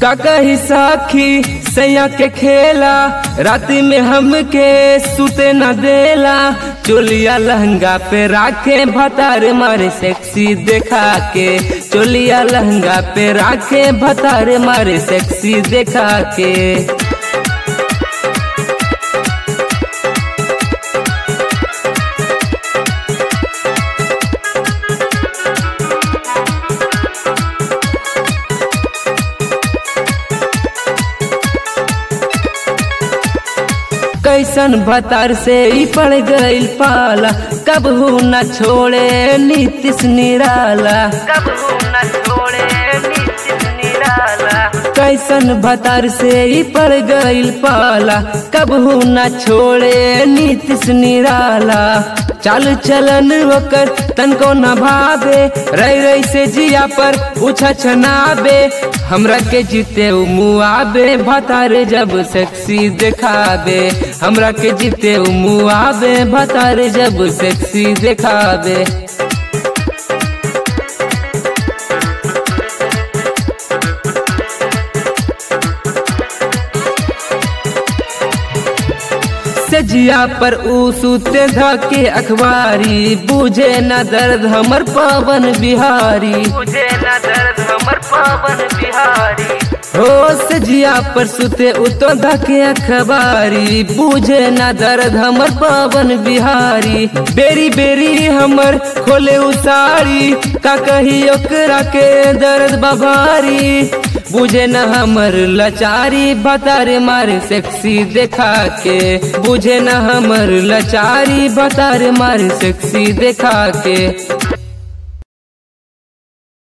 का कही साखी सैया के खेला राति में हमके सुते न देला चोलिया लहंगा पे राखे भतार मारे सेक्सी देखा के चोलिया लहंगा पे राखे भतार मारे सेक्सी देखा के कैसन भतार से ही पड़ गईल पाला कब हो न छोड़े नीतिश निराला कब हो न छोड़े नीतिश निराला कैसन भतार से ही पड़ गईल पाला कब हो न छोड़े नीतिश निराला चाल चलन ओकर तनको न भावे रही रही से जिया पर उछा छनाबे हमरा के जीते उ मुआबे भतारे जब सेक्सी देखाबे हमरा के जीते उ मुआबे भतारे जब सेक्सी देखाबे सजिया पर ऊ सूते धके अखबारी बुझे न दर्द हमर पवन बिहारी बुझे न दर्द हमर पवन बिहारी हो सजिया पर सुते उतो धके अखबारी बुझे न दर्द हमर पवन बिहारी बेरी बेरी हमर खोले उसारी का कही ओकरा के दर्द बभारी बुझे न हमर लचारी बतारे मारे सेक्सी देखा के बुझे न हमर लचारी बतारे मारे सेक्सी देखा के